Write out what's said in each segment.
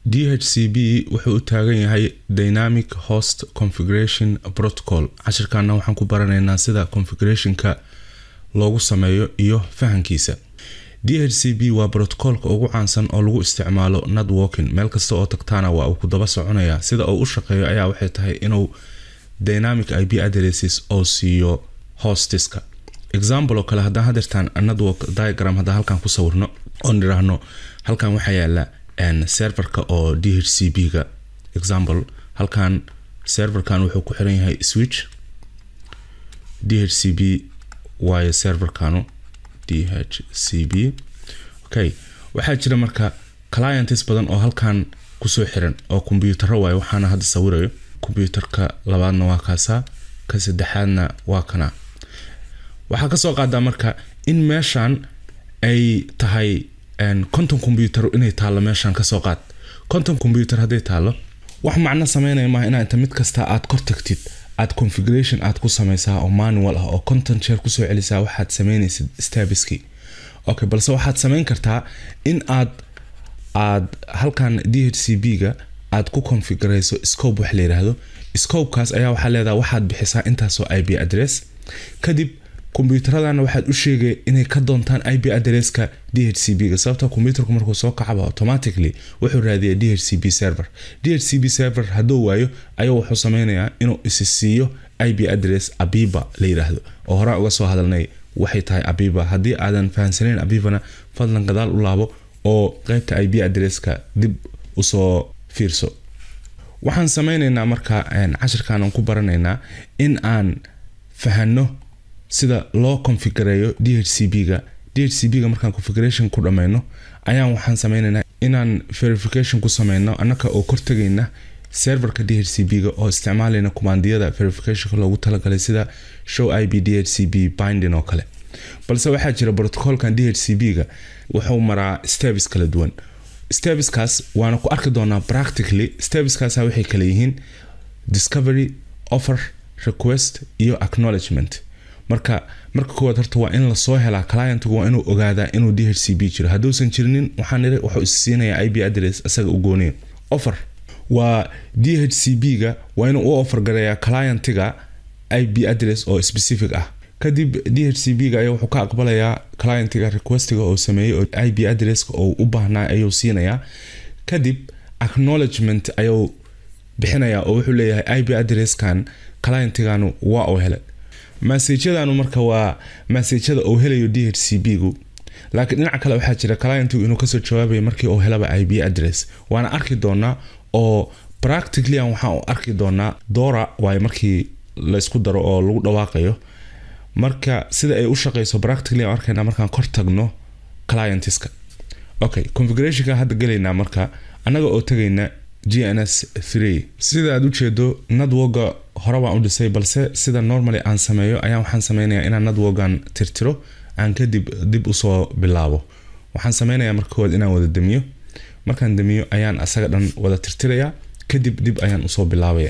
dhcb wuxuu u taagan yahay dynamic host configuration protocol cashirkaana waxaan ku baranaynaa sida configurationka loogu sameeyo iyo fahankiisa dhcb waa brotocolka ugu caansan oo lagu isticmaalo networking meel kasta oo tagtaana waa uu ku daba soconaya sida uu u shaqeeyo ayaa waxay tahay inuu dynamic ip addresses oo siiyo hostiska example oo kale haddaan hadeertaan network diagram haddaan halkan ku sawirno oon idhaahno halkan waxaa yaala serverka oo dhcb ga example halkan serverkan wuxuu ku xiran yahay switch dhcb waayo serverkanu dhcb okay waxaa jira marka clients badan oo halkan kusoo xiran oo kombiyuutaro waayo waxaana hadda sawirayo kombyuutarka labaadna waa kaasaa ka saddexaadna waa kana waxaa kasoo qaadaa marka in meeshan ay tahay conton combyutar inay taallo meeshan kasoo qaad conton combyutar hadday taallo wax macno sameynaya maaha inaa inta mid kasta aad kor tagtid aad configuration aad ku sameysaa oo manual ah oo conton jeer kusoo celisaa waxaad sameynaysid stabiski okay balse waxaad sameyn kartaa in aad aad halkan dhcb ga aad ku configureyso scope wax la yiraahdo scopekaas ayaa waxaa leedaha waxaad bixisaa intaasoo ip address kadib kombyuutaradana waxaad u sheegay inay ka doontaan ip addresska dhcb ga sababta kombyuutarku markuu soo kacaba automatically wuxuu raadiya dhcb server dhcb server hadduu waayo ayuu wuxuu sameynayaa inuu isi siiyo ip address abiba la yiraahdo oo horaan uga soo hadalnay waxay tahay abiba haddii aadan fahamsanayn abibana fadlan gadaal u laabo oo qeybta ip addresska dib usoo fiirso waxaan sameyneynaa marka cashirkaanan ku baranaynaa in aan fahano sida loo configureeyo dhcb ga dhcb ga markaan configuration ku dhameyno ayaan waxaan sameyneynaa inaan verification ku sameyno annaka oo kortagayna serverka dhcb ga oo isticmaalayna kumaandiyada verificationka loogu talagalay sida show ip dhcb binding oo kale balse waxaa jira protocolkan dhcb ga wuxuu maraa steps kala duwan stebiskaas waana ku arki doonaa practically stebiskaasa waxay kala yihiin discovery offer request iyo acknowledgement marka marka koowaad horta waa in lasoo helaa clientgu waa inuu ogaadaa inuu dhcb jiro hadduusan jirinin waxaan iri wuxuu isiinayaa ip address isaga u gooniya offer waa dhcb ga waa inuu u offer gareeyaa clientiga ip address oo specific ah kadib dhcb ga ayaa wuxuu ka aqbalayaa clientiga requestiga oo sameeyey oo ip addresska oo u baahnaa ayuu siinayaa kadib acknowledgement ayuu bixinayaa oo wuxuu leeyahay ip addresskan clientiganu waa uu helay masajadanu marka waa masajada uu helayo dhcb gu laakiin dhinaca kale waxaa jira clientigu inuu kasoo jawaabayo markii uu helaba ip address waana arki doonaa oo practically waxaan u arki doonaa dora waayo markii laysku daro oo lagu dhawaaqayo marka sida ay u shaqeyso practically aan arkayna markaan kor tagno clientska okay configurationka hadda gelaynaa marka annaga oo tagayna gns three sida aad ujeedo networka hore baan u dhisay balse sida normally aan sameeyo ayaan waxaan sameynayaa inaan networkan tirtiro aan kadib dib usoo bilaabo waxaan sameynayaa marka koowaad inaan wada damiyo markaan damiyo ayaan asaga dhan wada tirtirayaa kadib dib ayaan usoo bilaabaya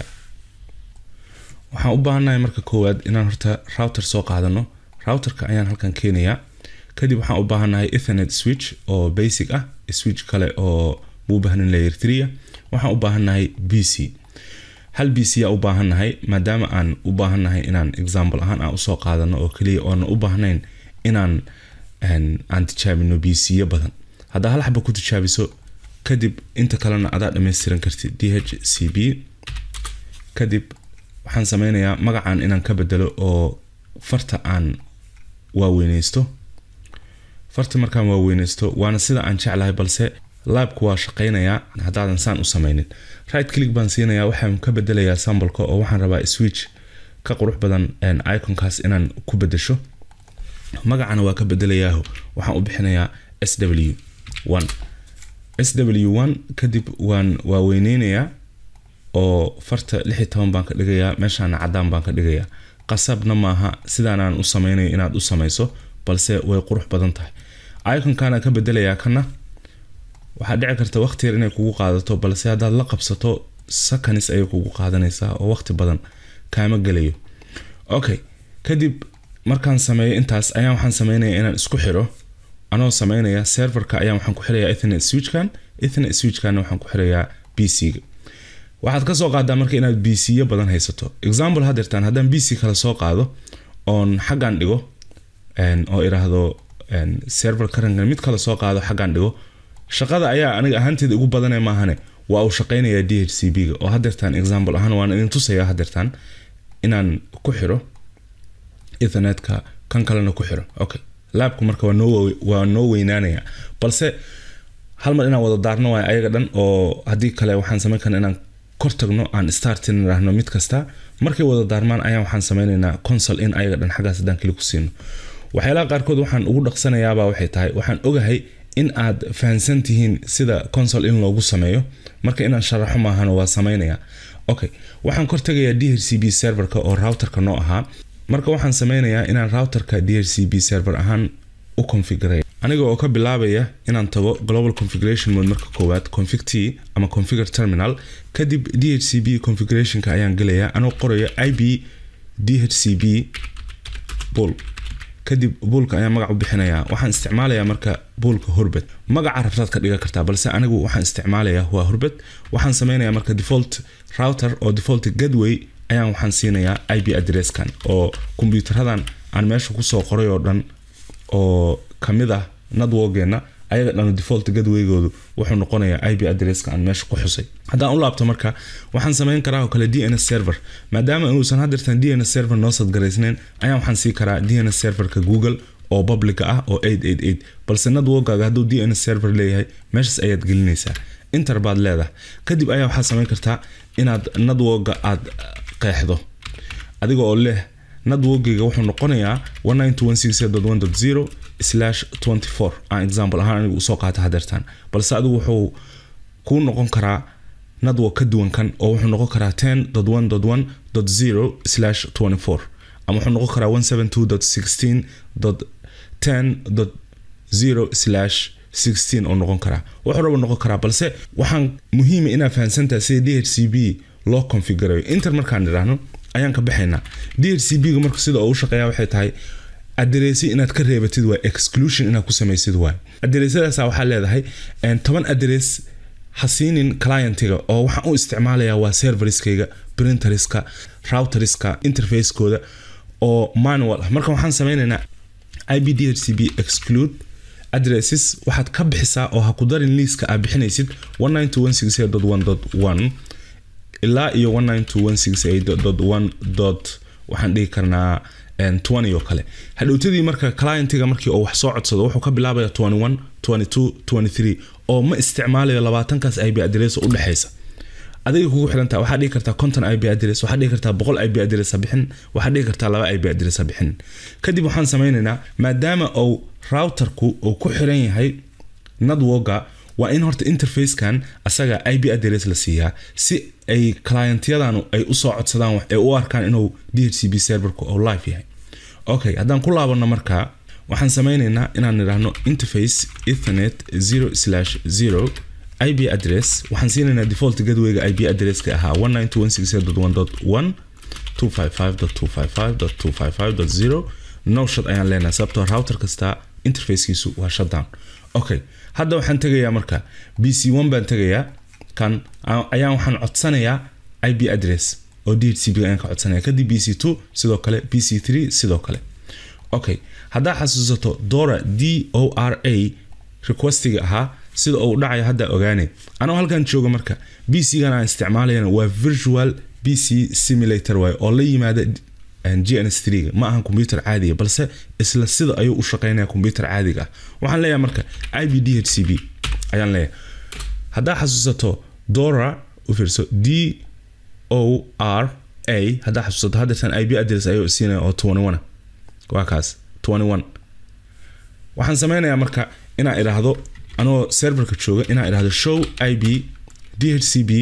waxaan u baahannahay marka koowaad inaan horta router soo qaadano routerka ayaan halkan keenayaa kadib waxaan u baahannahay ethernet switch oo basic ah switch kale oo u baahnin layer three waxaan u baahannahay b c hal b c yaa u baahannahay maadaama aan u baahannahay inaan example ahaan aan usoo qaadano oo keliya oona u baahnayn inaan aan tijaabino b c yo badan haddaa hal xaba ku tijaabiso kadib inta kalena adaa dhammaystiran kartid d h c b kadib waxaan sameynayaa magacan inaan ka bedelo oo farta aan waaweyneysto farta markaan waaweyneysto waana sida aan jeclahay balse laabku waa shaqeynayaa haddaadan saan u sameynin right click baan siinayaa waxaan ka bedelayaa sambalka oo waxaan rabaa switch ka qurux badan iconkaas inaan ku bedesho magacana waa ka bedelayaaho waxaan u bixinayaa s w one s w one kadib waan waaweyneynayaa oo farta lix iyo toban baan ka dhigayaa meeshaana cadaan baan ka dhigayaa qasabna maaha sidaanaan u sameynayo inaad u sameyso balse way qurux badan tahay iconkaana ka bedelayaa kana waxaa dhici karta waqti yar inay kugu qaadato balse haddaad la qabsato sakanis ayay kugu qaadanaysaa oo waqti badan kaama gelayo okay kadib markaan sameeyo intaas ayaan waxaan sameynaya inaan isku xiro anoo sameynaya serverka ayaan waxaan ku xirayaa ethernet switchkan ethernet switchkanna waxaan ku xirayaa pc-ga waxaad ka soo qaadaa marka inaad bcyo badan haysato example hadeertaan haddaan bc kale soo qaado oon xaggan dhigo oo iraahdo server karankan mid kale soo qaado xaggan dhigo shaqada ayaa aniga ahaanteeda ugu badane maahane waa uu shaqeynayaa d h c b ga oo hadeertaan example ahaan waan idin tusayaa hadeertaan inaan ku xiro ethernetka kan kalena ku xiro okay laabku marka waa noo weynaanaya balse hal mar inaan wada daarno waay ayaga dhan oo haddii kale waxaan sameyn karna inaan kor tagno aan startin idhaahno mid kasta markay wada daarmaan ayaan waxaan sameynaynaa consol in ayaga dhan xaggaas haddaan keli ku siino waxyaalaha qaarkood waxaan ugu dhaqsanayaaba waxay tahay waxaan ogahay in aad fahansan tihiin sida consol in loogu sameeyo marka inaan sharaxo maahano waa sameynaya okay waxaan kor tagayaa d h c b serverka oo routerka noo ahaa marka waxaan sameynayaa inaan routerka d h c b server ahaan u configuray aniga oo ka bilaabaya inaan tago global configuration mode marka koowaad config t ama configure terminal kadib d h c b configurationka ayaan gelayaa anoo qoraya ib d h c b bull kadib buulka ayaan magac u bixinayaa waxaan isticmaalayaa marka buulka hurbet magaca rabtaad ka dhigan kartaa balse anigu waxaan isticmaalayaa waa hurbet waxaan sameynayaa marka default router oo default gateway ayaan waxaan siinayaa ib addresskan oo kombiyuutaradan aan meesha kusoo qoray oo dhan oo kamid ah nadwogeena ayaga dhan default gadweygoodu wuxuu noqonayaa ib addresska aan meesha ku xusay haddaan u laabto marka waxaan sameyn karaa oo kale d n s server maadaama inuusan hadeertan d n s server noo sadgaraysnayn ayaan waxaan sii karaa d n s serverka google oo publica ah oo balse nadwogaaga hadduu d n s server leeyahay meeshaas ayaad gelinaysaa inter baad leedahay kadib ayaa waxaad sameyn kartaa inaad nadwoga aad qeexdo adiga oo leh nadwogeyga wuxuu noqonayaa slash aan example ahaan anigu usoo qaata hadeertaan balse adigu wuxuu kuu noqon karaa nadwo ka duwan kan oo wuxuu noqon karaa ten dot one dot one dot zero slash twenty four ama wuxuu noqon karaa one seven two dot sixteen dot ten dot zero slash sixteen oo noqon karaa wuxuu raba noqon karaa balse waxaan muhiima inaad fahansantaha sida d h c b loo configurayo inter markaan idhaahno ayaan ka baxaynaa d h c b ga marka sida uu shaqeeya waxay tahay adereesyo inaad ka reebatid waay exclusion inaad ku samaysid waay adereesyadaasa waxaa leedahay toban aderees ha siinin clientiga oo waxaan u isticmaalayaa waa serveriskayga printeriska routeriska interfacekooda oo manual ah marka waxaan sameynaynaa ib d h c b exclude addresses waxaad ka bixisaa oo ha ku darin liiska aad bixinaysid ilaa iyo waxaan dhihi karnaa oo kale hadhowtadii marka clientiga markii uu wax soo codsado wuxuu ka bilaabaya oo ma isticmaalayo labaatankaas ib adres u dhexaysa adiga kugu xiranta waxaa dhihi kartaa conton ib adres waxaa dhihi kartaa boqol ib adres ha bixin waxaa dhihi kartaa laba ib adres ha bixin kadib waxaan sameynaynaa maadaama uu routerku uu ku xiran yahay nadwoga waa in horta interfacekan asaga ib adres la siiyaa si ay clientyadanu ay usoo codsadaan ay u arkaan inuu d h c b serverku uu live yahay okay haddaan ku laabano markaa waxaan sameynaynaa inaan nidhaahno interface ethernet zero slash zero ib address waxaan siinaynaa default gadweyga ib addresska ahaa one nine two one six eight dot one dot one two five five dot two five five dot two five five dot zero no shot ayaan leenahay sababtoo router kasta interfacekiisu waa shutdown okay hadda waxaan tegayaa marka b c one baan tegayaa kan ayaan waxaan codsanayaa ib address oo d h c b ayaan ka codsanaya kadib b c two sidoo kale b c three sidoo kale okay haddaa xasuusato dora d o r a requestiga ahaa sida uu dhacayo hadda ogaane anoo halkan jooga marka b c gan aan isticmaalayana waa virtual b c simulator waay oo la yimaada gns ga ma ahan combyuter caadiga balse isla sida ayuu u shaqeynaya combyuter caadiga ah waxaan leeyahay marka ib d h c b ayaan leeyahay haddaa xasuusato dora u fiirso d o r a haddaa xasuusato haddeertan ib address ayuu siinaya oo twenty one waa kaas twenty one waxaan sameynayaa marka inaan idhaahdo anoo serverka jooga inaan idhaahdo show ib d h c b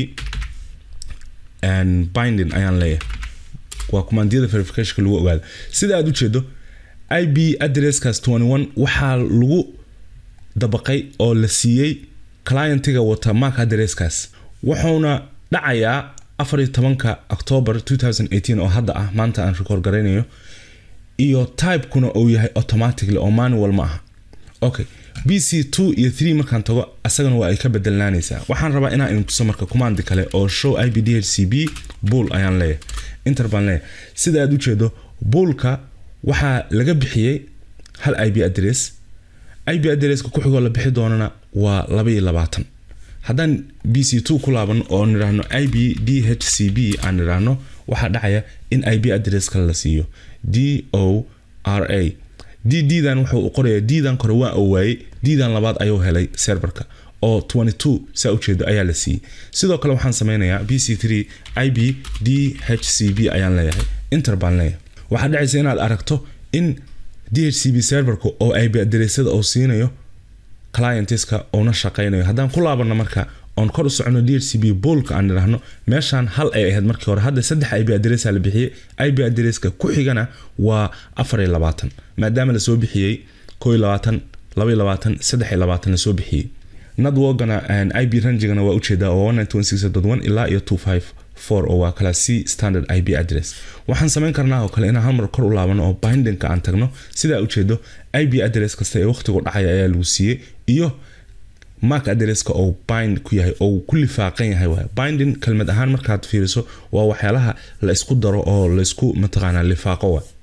binding ayaan leeyahay waa commandiyada verificationka lagu ogaado sida aad ujeedo ib addresskaas twenty one waxaa lagu dabaqay oo la siiyey clientiga wata mark addresskaas wuxuuna dhacayaa afar iyo tobanka october two thousand eighteen oo hadda ah maanta aan record garaynayo iyo typekuna uu yahay automatically oo manual ma aha okay b c two iyo three markaan tago asagana waa ay ka bedelnaanaysaa waxaan rabaa inaan idin tuso marka command kale oo show i b d h c b bull ayaan leeyahay inter baan leeyahay sida aad ujeedo bullka waxaa laga bixiyey hal i b address i b addresska ku xigoo la bixi doonana waa laba iyo labaatan haddaan b c two ku laabano oo nidhaahno i b d h c b aan nidhaahno waxaa dhacaya in i b address kale la siiyo d o r a d ddan wuxuu qorayaa ddan kore waa uu waayey ddan labaad ayuu helay serverka oo 22 saa ujeedo ayaa la siiyey sidoo kale waxaan sameynayaa b c 3 i b d h c b ayaan leeyahay inter baan leeyahay waxaa dhacaysa inaad aragto in d h c b serverka oo ib adereysada uu siinayo clientska uuna shaqaynayo haddaan ku laabano marka oon kor u socono d h c b boolka aan idhaahno meeshaan hal ay ahayd markii hore hadda saddex ib adresa la bixiyey ib adreska ku xigana waa afar iyo labaatan maadaama lasoo bixiyey koo iyo labaatan laba iyo labaatan saddex iyo labaatan lasoo bixiyey nadwogana ib rangigana waa ujeedaa oo ilaa iyo oo waa kala c standard ib address waxaan samayn karnaa oo kale inaan halmar kor u laabano oo bindingka aan tagno sidaa ujeedo ib address kasta ee waqtigu dhacaya ayaa lagu siiyey iyo mark addresska oo bind ku yahay oo ku lifaaqan yahay waay binding kelmad ahaan markaad fiiriso waa waxyaalaha la isku daro oo laysku mataqaanaa lifaaqo waay